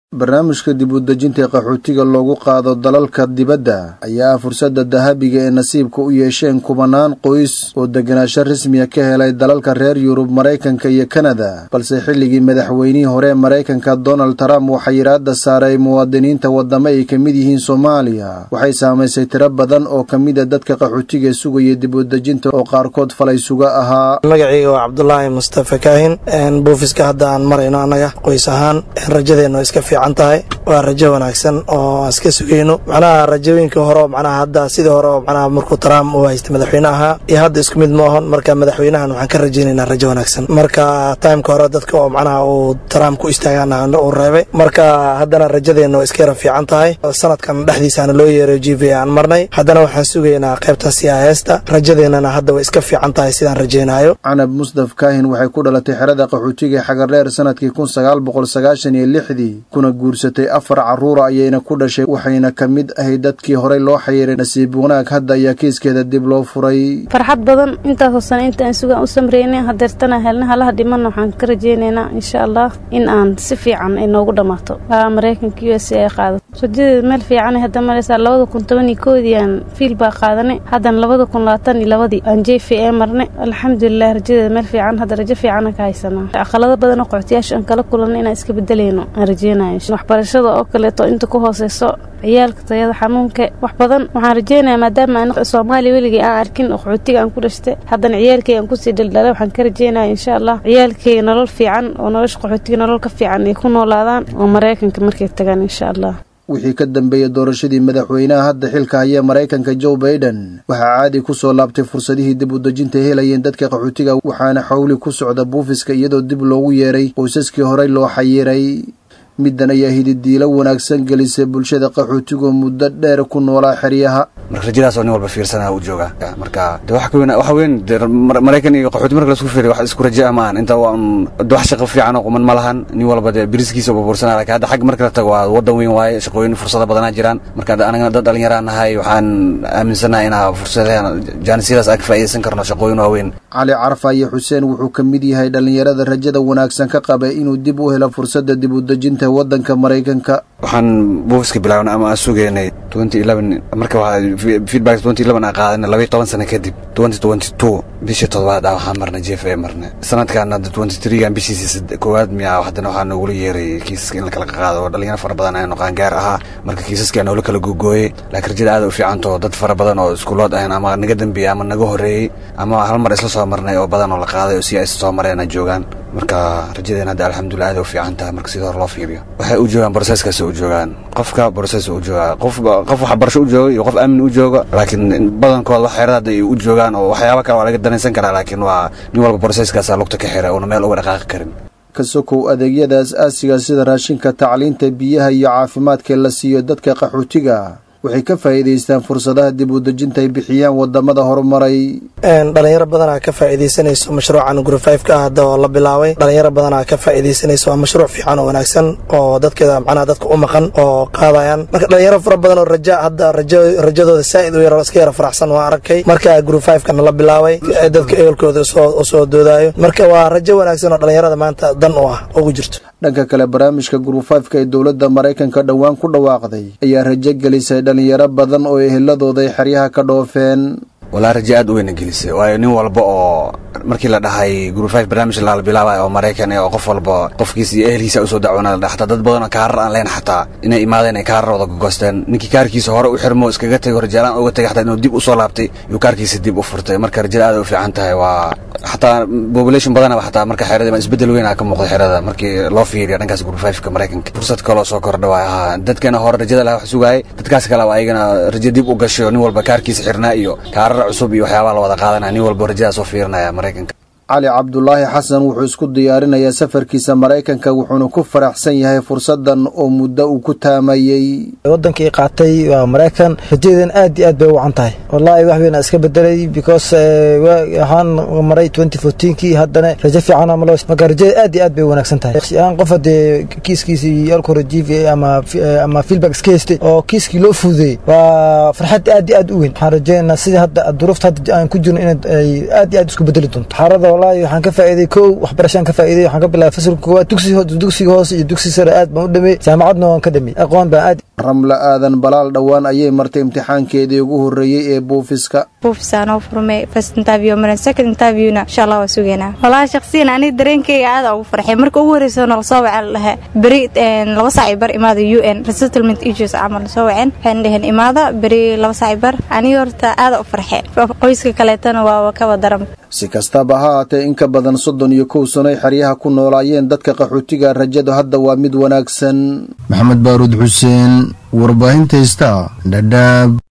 barnaamijka dib u dejinta qaxootiga loogu qaado dalalka dibadda ayaa fursadda dahabiga ee nasiibka u yeesheen kubanaan qoys oo deganaansho rasmiya ka helay dalalka reer yurub maraykanka iyo kanada balse xilligii madaxweynihii hore maraykanka donald trump waxaa yidhaahda saaray muwaadiniinta waddamo ay ka mid yihiin soomaaliya waxay saamaysay tiro badan oo ka mid a dadka qaxootiga sugaya dib u dejinta oo qaarkood falay suga ahaa magacayga waa cabdulaahi mustafa kaahin buufiska hadda aan marayno annaga qoys ahaan rajadeenna iska fiican tahay waa rajo wanaagsan oo aan iska sugayno macnaha rajooyinka hore macnaha hadda sidii hore oo macnaha markuu trump uu haystay madaxweyne ahaa iyo hadda isku mid ma ahon marka madaxweynahan waxaan ka rajaynaynaa rajo wanaagsan marka timeka hore dadka oo macnaha uu trump ku istaagaana uu reebay marka haddana rajadeenna waa iska yara fiican tahay sanadkan dhexdiisaana loo yeeray g v aan marnay haddana waxaan sugaynaa qaybta siyaheesta rajadeennana hadda way iska fiican tahay sidaan rajaynayo canab musdaf kaahin waxay ku dhalatay xerada qaxootiga xagardheer sanadkii kun sagaal boqol sagaashan iyo lixdii kuna guursatay afar carruura ayayna ku dhashay waxayna ka mid ahayd dadkii horey loo xayiray nasiib wanaag hadda ayaa kiiskeeda dib loo furay farxad badan intaasoo sano intaan sugaan u samreynay hadeertana helna halaha dhimanna waxaan ka rajaynaynaa insha allah in aan si fiican ay noogu dhammaato waa maraykanka u s ay qaadato rajadeeda meel fiican hadda maraysaa labada kun toban iyo koodii aan fiil baa qaadanay haddana labada kun labaatan iyo labadii aan j v a marnay alxamdulilah rajadeeda meel fiican hadda rajo fiicana ka haysanaa aqalado badan oo qoxotiyaasha aan kala kulanna inaan iska bedelayno aan rajeynaya waxbarashada oo kaleeto inta ku hooseyso ciyaalka tayada xanuunka wax badan waxaan rajeynayaa maadaama an soomaaliya weligay aan arkin qaxootiga aan ku dhashtay haddana ciyaalkay aan kusii dhaldhalay waxaan ka rajeynaya insha allah ciyaalkayga nolol fiican oo nolosha qaxootiga nolol ka fiican ay ku noolaadaan oo maraykanka markay tagaan insha allah wixii ka dambeeyey doorashadii madaxweynaha hadda xilka haya maraykanka joe baiden waxaa caadi ku soo laabtay fursadihii dib u dejinta helayeen dadka qaxootiga waxaana xowli ku socda buufiska iyadoo dib loogu yeeray qoysaskii horey loo xayiray middan ayaa hididiilo wanaagsan gelisay bulshada qaxootigoo muddo dheer ku noolaa xeryaha marka rajadaasoo nin walba fiirsanaa u jooga marka de waxa weyn waxa weyn de maraykan iyo qaxooti marka laisku fiiriyo wax isku raja ma ahan inta waa un de wax shaqo fiican oo quman ma lahan nin walba de biriskiisa babuursanaa lakin hadda xagga marka la tago waa waddan weyn waaye shaqooyin fursado badanaa jiraan marka anagana dad dhalinyaraa nahay waxaan aaminsanahay inaa fursadaha jaanisiyadaas aan ka faa'iidaysan karno shaqooyin waaweyn cali carfa iyo xuseen wuxuu ka mid yahay dhallinyarada rajada wanaagsan ka qabay inuu dib u helo fursadda dib u dejinta waddanka maraykanka waxaan buufiska bilaabnay ama aan sugaynay marka feedback aan qaadanay labaiy toban sano kadib bishii todobaad ah waxaan marnay jef a marnay sanadkan hadda gan bishiisa koowaad miya haddana waxaa noogula yeeray kiisaska in la kala qaado oo dhalinyaro fara badan aynu qaangaar ahaa marka kiisaskaa noola kala googooyey laakiin rajada aad u fiicanto dad fara badan oo iskuulood ahayn ama naga dambeeyey ama naga horreeyey ama hal mar isla soo marnay oo badan oo la qaaday oo si ay soo mareen joogaan marka rajadeen hadda alxamdulilah aad u fiican tahay marka sida hore loo fiiriyo waxay u joogaan broseskaas u joogaan qofka broses u joogaa qof qof waxbarasho u jooga iyo qof aamin u jooga laakiin badankooda wax xeerada hadda ay u joogaan oo waxyaaba kale waa laga danaysan karaa laakiin waa nin walba broseskaasa lugta ka xira uuna meel uga dhaqaaqi karin ka sokow adeegyada as-aasiga sida raashinka tacliinta biyaha iyo caafimaadka la siiyo dadka qaxootiga waxay ka faa'iidaystaan fursadaha dib u dejinta ay bixiyaan wadamada horumaray dhalinyaro badanaa ka faa'iidaysanayso mashruucan gurufayfka ah hadda oo la bilaabay dhalinyaro badanaa ka faa'iidaysanayso waa mashruuc fiican oo wanaagsan oo dadkeeda macnaha dadka u maqan oo qaadayaan marka dhalinyaro fara badan oo raja hadda rajo rajadooda saa'id u yar iska yara faraxsan waa arkay marka gurufayfkana la bilaabay dadka ehelkooda u soo doodaayo marka waa rajo wanaagsan oo dhalinyarada maanta dan u ah ugu jirto dhanka kale barnaamijka gurufayfka ee dowladda maraykanka dhowaan ku dhawaaqday ayaa rajo gelisay dhalinyaro badan oo eheladooda ay xeryaha ka dhoofeen walaa raje aad u weyna gelisay waayo nin walba oo markii la dhahay gurufayf barnaamij la bilaabay oo maraykan oo qof walba qofkiisa iyo ehelkiisa usoo dacwoona la xataa dad badan oo kaarar aan leen xataa inay imaadeen ay kaararooda gogoosteen ninkii kaarkiisa hore u xirmo iskaga tego rajaalaan uga tegay xataa inuu dib usoo laabtay iyuu kaarkiisa dib u furtay marka rajada aad u fiican tahay waa xataa population badanaba xataa marka xerada isbedel weyn aa ka muuqda xerada markii loo fiiriya dhankaas gurufayfka maraykanka fursad kaloo soo kordha waay ahaa dadkana hore rajada laha wax sugaayay dadkaas kale waa ayagana rajo dib u gashay oo nin walba kaarkiisa xirnaa iyo kaarar cusub iyo waxyaabaa la wada qaadanaya nin walba rajadaas oo fiirinaya maraykanka cali cabdulaahi xasan wuxuu isku diyaarinayaa safarkiisa maraykanka wuxuuna ku faraxsan yahay fursadan oo muddo uu ku taamayey wadankii qaatay waa maraykan rajadeedan aad iyo aad bay u wacan tahay wallaahi wax weyn iska bedelay because waxaan maray twenty fourteenkii haddana rajo fiican amalo marka rajada aad iyo aad bay wanaagsan tahay aan qof haddee kiiskiisii alko rajiif ama ama feedback iska haystay oo kiiskii loo fududeeyey waa farxad aad iyo aad u weyn waxaan rajaynaynaa sidii hadda duruufta hadda aan ku jirno in ay aad iyo aad isku bedeli doonto xaarada wallaahi waxaan ka faa'iiday kow waxbarashaan ka faa'iiday waxaan ka bilaabay fasalka koowaad dugsi dugsiga hoose iyo dugsiga sare aad baan u dhameey jaamacadna waan ka dhameey aqoon baan aad ramla aadan balaal dhowaan ayay martay imtixaankeedii ugu horreeyey ee buufiska buufisaanoo furmay first interview maran second interviewna insha allah waa sugaynaa walahi shakhsiyan aniga dareenkayga aada ugu farxay marka ugu horreysa nala soo waceen lahaa beri laba saaci bar imaada u n resettlement issues camal soo waceen waxayna dheheen imaada beri laba saaci bar aniga horta aada u farxay qoyska kaleetana waa kaba daran si kastaba ha haatee in ka badan soddon iyo kow sanoy xeryaha ku noolaayeen dadka qaxootiga rajadu hadda waa mid wanaagsan maxamed baaruud xuseen warbaahinta heysta dhadhaab